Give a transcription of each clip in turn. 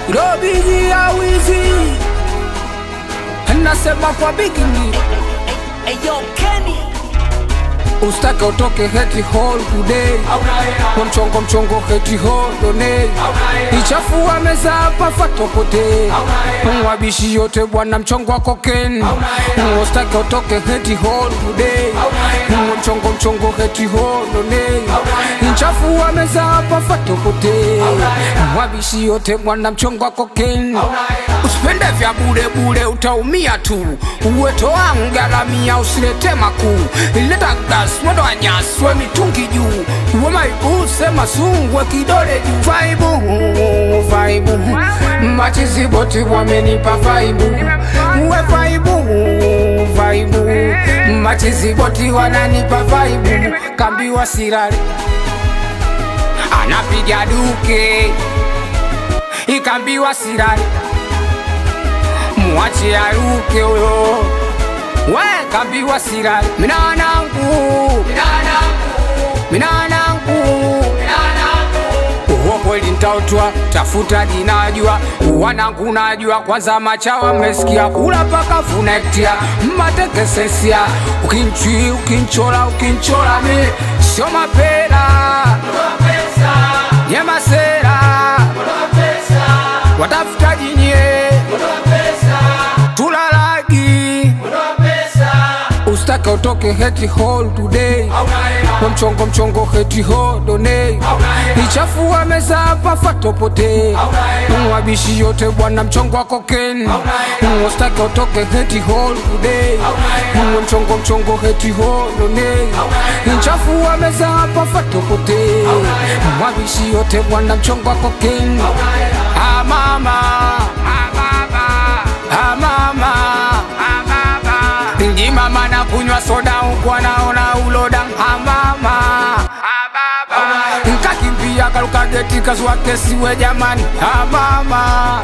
Robiji ya wizi nasema kwa bigini Eyo Kenny ustake utoke heti hall today kwa mchongo mchongo heti hall donate ichafua meza hapa fatopote mwabishi yote bwana mchongo wa koken ustake utoke heti hall today kwa mchongo mchongo heti hall donate ichafua meza hapa fatopote mwabishi yote bwana mchongo wa koken usipende vya bure bure utaumia tu uweto wangu garamia usilete makuu ileta gas mwendo wa nyasi we mitungi juu uwe maibu sema sungwe kidole juu vaibu vaibu machiziboti wamenipa vaibu uwe vaibu vaibu machiziboti wananipa vaibu kambiwa sirari anapiga duke ikambiwa sirari mwache aruke uyo we kambiwa sirari minanangu minanangu uwo kweli ntautwa tafuta jinajua wanangu najua kwanza machawa mmesikia kula paka funektia mmatekesesia ukinchi ukinchola ukinchola mi sio mapera nyemasera watafuta jinye tulalagi ustake utoke heti hall today kwa mchongo mchongo heti hall donate ichafua meza hapa fatopote mwabishi yote bwana mchongo wa koken ustake utoke heti hall today kwa mchongo mchongo heti hall donate ichafua meza hapa fatopote mwabishi yote bwana mchongo wa koken ah mama ah baba ah mama ah baba ndi mama na kunywa soda huku anaona uloda amama nkakimbia kaluka geti kazwa kesiwe jamani amama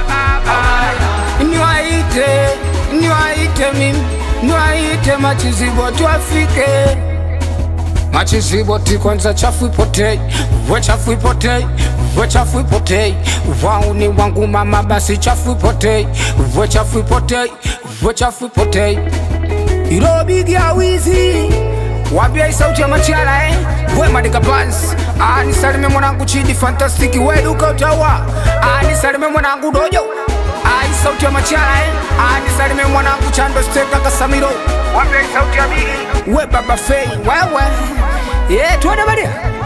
niwaite niwaite mimi niwaite machizibo twafike machiziboti kwanza chafu ipotei we chafu ipotei we chafu ipotei wauni wangu mama basi chafu ipotei we chafu ipotei we chafu ipotei irobigia wizi wambia sauti ya machara eh? we madika bans anisalime mwanangu chidi fantastiki we duka utawa anisalime mwanangu dojo ai sauti ya machara eh? anisalime mwanangu chando steka kasamiro wambia sauti ya bigi we baba fei wewe yeah, tuende badia